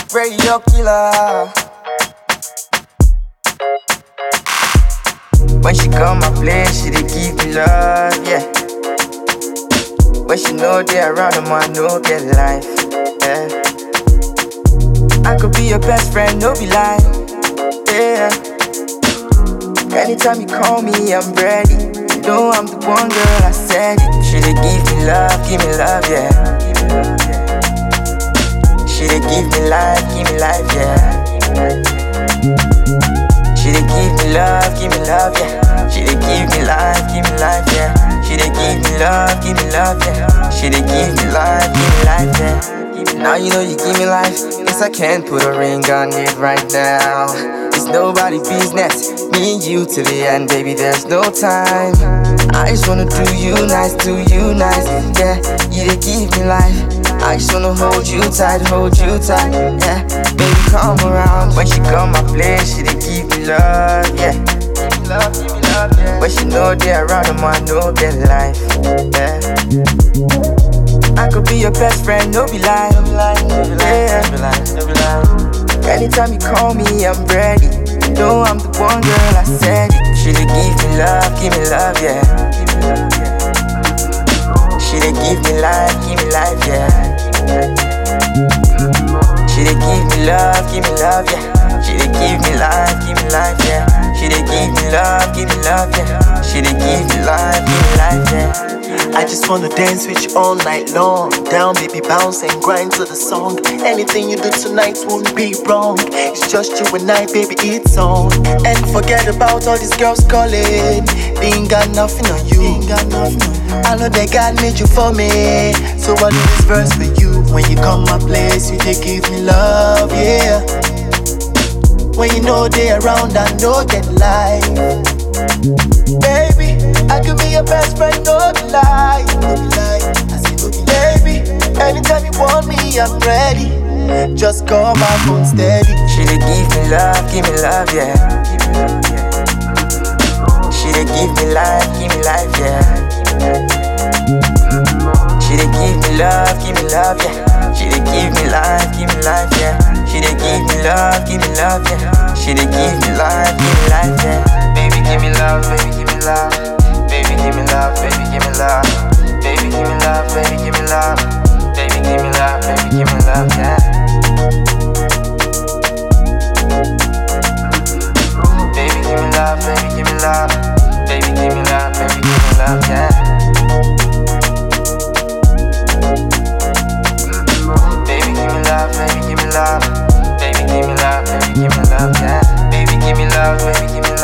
Radio killer. When she come my place, she dey give me love, yeah. When she know they around them, I know get life, yeah. I could be your best friend, no be lie, yeah. Anytime you call me, I'm ready. You know I'm the one girl, I said it. She dey give me love, give me love, yeah. She dey give me life, give me life, yeah. She dey give me love, give me love, yeah. She dey give me life, give me life, yeah. She dey give me love, give me love, yeah. She dey give me life, give me life, yeah. Now you know you give me life. Guess I can't put a ring on it right now. It's nobody business. Me and you till the end, baby. There's no time. I just wanna do you nice, do you nice, yeah. You dey give me life. I just wanna hold you tight, hold you tight, yeah. Baby, come around. When she come my place, she dey give me love, yeah. Give me love, give me love, yeah. When she know they around them, I know get life, yeah. I could be your best friend, no be lie, no be lie, no be lie, yeah. no be lie, no be lie. Anytime you call me, I'm ready. You know I'm the one girl, I said it. She dey give me love, give me love, yeah. Give me love, yeah. She dey give me life, give me life, yeah. She dey give me love, give me love, yeah. She dey give me life, give me life, yeah. She dey give me love, give me love, yeah. She dey give me life, give me life, yeah. I just wanna dance with you all night long. Down, baby, bounce and grind to the song. Anything you do tonight won't be wrong. It's just you and I, baby, it's on. And forget about all these girls calling. They ain't got nothing on you. Ain't got nothing on you. I know that God made you for me. So I do this verse for you. When you come my place, you take give me love, yeah. When you know they around, I know get life. Baby, I could be your best friend, no be lie, no be lie. I say no be baby. Anytime you want me, I'm ready. Just call my phone steady. She dey give me love, give me love, yeah. Give me love, yeah. She dey give me life, give me life, yeah. She dey give me love, give me love, yeah. She dey give me life, give me life, yeah. She dey give me love, give me love, yeah. She dey give me life, give me life, yeah. Baby, give me love, baby, give me love. Baby, give me love, baby, give me love. Baby, give me love, baby, give me love. Baby, give me love, baby, give me love, yeah. Baby, give me love, baby, give me love. Baby, give me love, baby, give me love, yeah. Baby, give me love, baby, give me love. Baby, give me love, baby, give me love, yeah. Baby, give me love, baby, give me